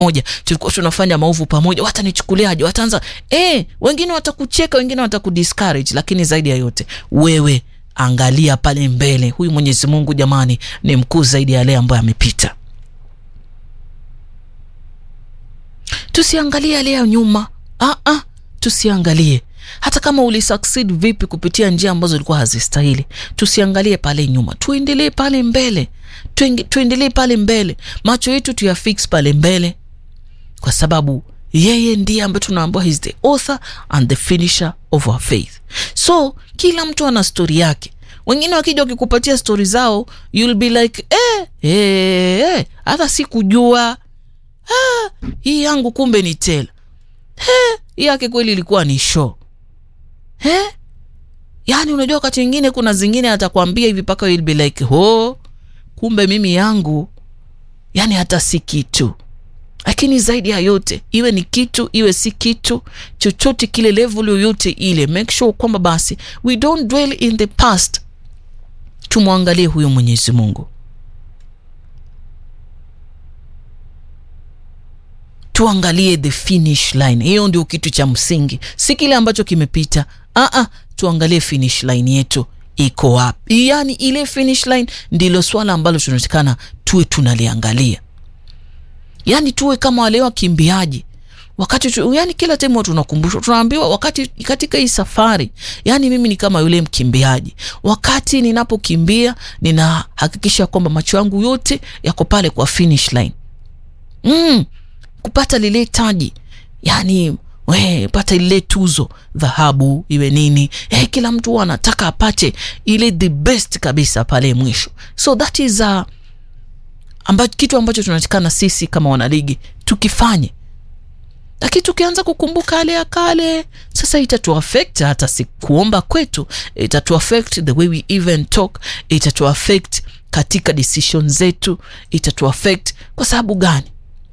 moja tulikuwa tunafanya maovu pamoja watanichukuliaje wataanza eh, wengine watakucheka wengine watakudiscourage lakini zaidi ya yote wewe angalia pale mbele huyu mwenyezi mungu jamani ni mkuu zaidi ya yale ambayo amepita tusiangalie yale ya nyuma ah, ah, tusiangalie hata kama ulisucceed vipi kupitia njia ambazo ilikuwa hazistahili tusiangalie pale nyuma tuendelee pale mbele Tuenge- tuendelee pale mbele macho yetu tuyafix pale mbele kwa sababu yeye ndiye ambaye tunaambiwa he's the author and the finisher of our faith so kila mtu ana stori yake wengine wakija wakikupatia stori zao you'll be like eh, eh, eh, hata sikujua ah, hii yangu kumbe ni tela eh, hii yake kweli ilikuwa ni show eh? yaani unajua wakati mwingine kuna zingine atakwambia hivi mpaka you'll be like ho kumbe mimi yangu yani hata si kitu lakini zaidi ya yote iwe ni kitu iwe si kitu chochote kile level yoyote ile make sure kwamba basi we don't dwell in the past tumwangalie huyo mwenyezi mungu tuangalie the finish line hiyo ndio kitu cha msingi si kile ambacho kimepita Aa, tuangalie finish line yetu iko wapi yaani ile finish line ndilo swala ambalo tunatakana tuwe tunaliangalia yaani tuwe kama wale wakimbiaji wakati tu, yani kila time huwa tunakumbushwa tunaambiwa wakati katika hii safari yani mimi ni kama yule mkimbiaji wakati ninapokimbia ninahakikisha kwamba macho yangu yote yako pale kwa finish line mm, kupata lile taji yani we, pata ile tuzo dhahabu iwe nini eh, kila mtu huwa anataka apate ile the best kabisa pale mwisho so that is uh, amba, kitu ambacho tunatakana sisi kama wanaligi tukifanye lakini tukianza kukumbuka yale ya kale sasa itatuaffect hata si kuomba kwetu itatuaffect the way we even talk itatuaffect katika decision zetu itatuaffect kwa sababu gani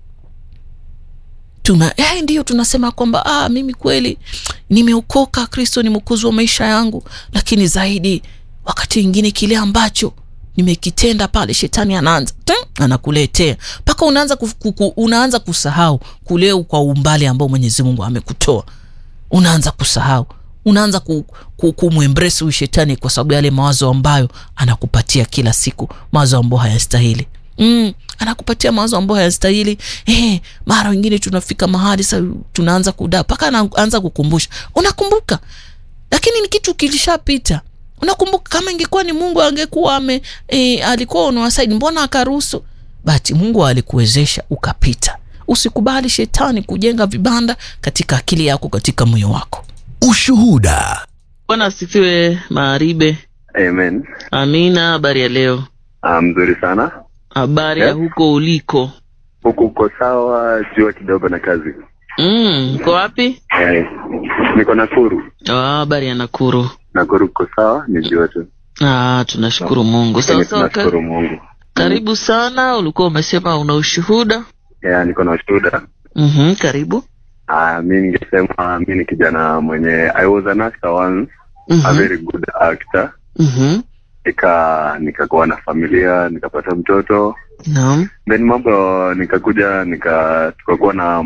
tuna eh, ndiyo tunasema kwamba ah, mimi kweli nimeokoka kristo ni mwokozi wa maisha yangu lakini zaidi wakati mwingine kile ambacho nimekitenda pale shetani anaanza ting, anakuletea mpaka unaanza, kuf- kuku, unaanza kusahau kule kwa umbali ambao mwenyezi mungu amekutoa unaanza kusahau unaanza ku, ku, kumwembresi huyu shetani kwa sababu yale mawazo ambayo anakupatia kila siku mawazo ambayo hayastahili mm, anakupatia mawazo ambayo hayastahili eh, mara wengine tunafika mahali sa tunaanza kudaa mpaka anaanza kukumbusha unakumbuka lakini ni kitu kilishapita unakumbuka kama ingekuwa ni mungu angekuwa ame e, alikuwa unawasaidi mbona akaruhusu bati mungu alikuwezesha ukapita usikubali shetani kujenga vibanda katika akili yako katika moyo wako Ushuhuda. bwana asifiwe maaribe Amen. amina habari ya leo Ah, mzuri sana. habari ya Yes. huko uliko Huku uko sawa, jua kidogo na kazi. mm, uko wapi Eh, niko Nakuru. Ah, habari ya nakuru Nakuru uko sawa, ni jua tu. ah, tunashukuru mungu Lakini sawa sawa ka, tunashukuru Mungu. karibu sana ulikuwa umesema una ushuhuda Yeah, niko na ushuhuda. mm-hmm, karibu Ah, mi ningesema mi ni kijana mwenye I was an actor once, a mm-hmm. very good actor. Mm-hmm. Nika nikakuwa na familia, nikapata mtoto. naam Then mambo nikakuja nika tukakuwa na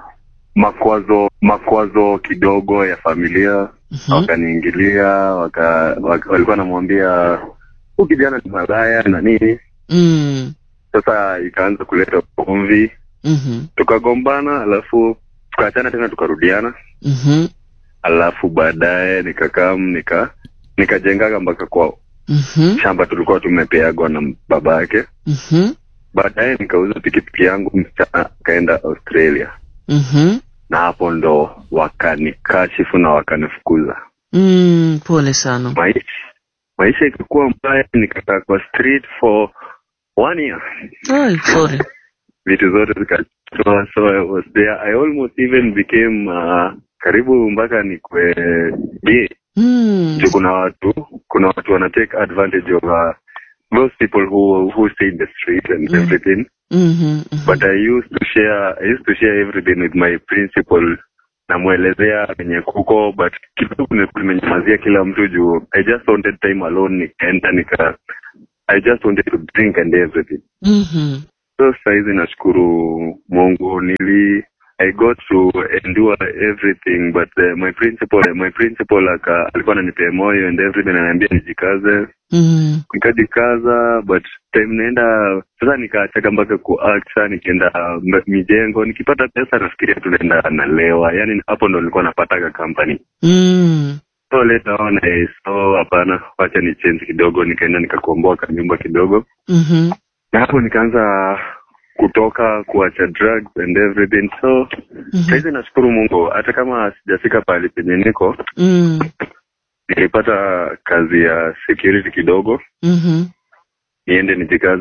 makwazo makwazo kidogo ya familia Mhm. wakaniingilia waka, waka, walikuwa namwambia huu kijana ni malaya na nini Mm. sasa ikaanza kuleta ugomvi Mhm. tukagombana alafu tukaachana tena tukarudiana Mhm. alafu baadaye nikakam nika nikajengaga mpaka kwao Mhm. shamba tulikuwa tumepeagwa na baba yake Mhm. baadaye nikauza pikipiki yangu msichana akaenda australia Mhm. na hapo ndo wakanikashifu na wakanifukuza Mm, pole sana maisha maisha ikakuwa mbaya nikakaa kwa street for one year Ai, sorry vitu zote zikatoa so I was there I almost even became uh, karibu mpaka nikwe gay mm. juu kuna watu kuna watu wana take advantage of uh, those people who who stay in the street and Mm. everything Mhm. Mhm. but I used to share I used to share everything with my principal namwelezea venye kuko but kidogo nilikuwa nimenyamazia kila mtu juu I just wanted time alone nikaenda nika I just wanted to drink and everything Mhm. so sahizi nashukuru mungu nili i got to endure everything but uh, my principal my principal aka alikuwa ananipea moyo and everything ananiambia nijikaze Mm. nikajikaza but time naenda sasa nikaachaka mpaka kuact saa nikienda mb- mijengo nikipata pesa nafikiria tunaenda nalewa yani hapo ndo nilikuwa napataka company Mm. so later on I saw hapana wacha ni change kidogo nikaenda nikakomboa kanyumba kidogo Mhm. na hapo nikaanza kutoka kuacha drugs and everything so Mhm. sahizi nashukuru mungu hata kama sijafika pahali penye niko Mm. nilipata kazi ya security kidogo Mhm. niende nijikaze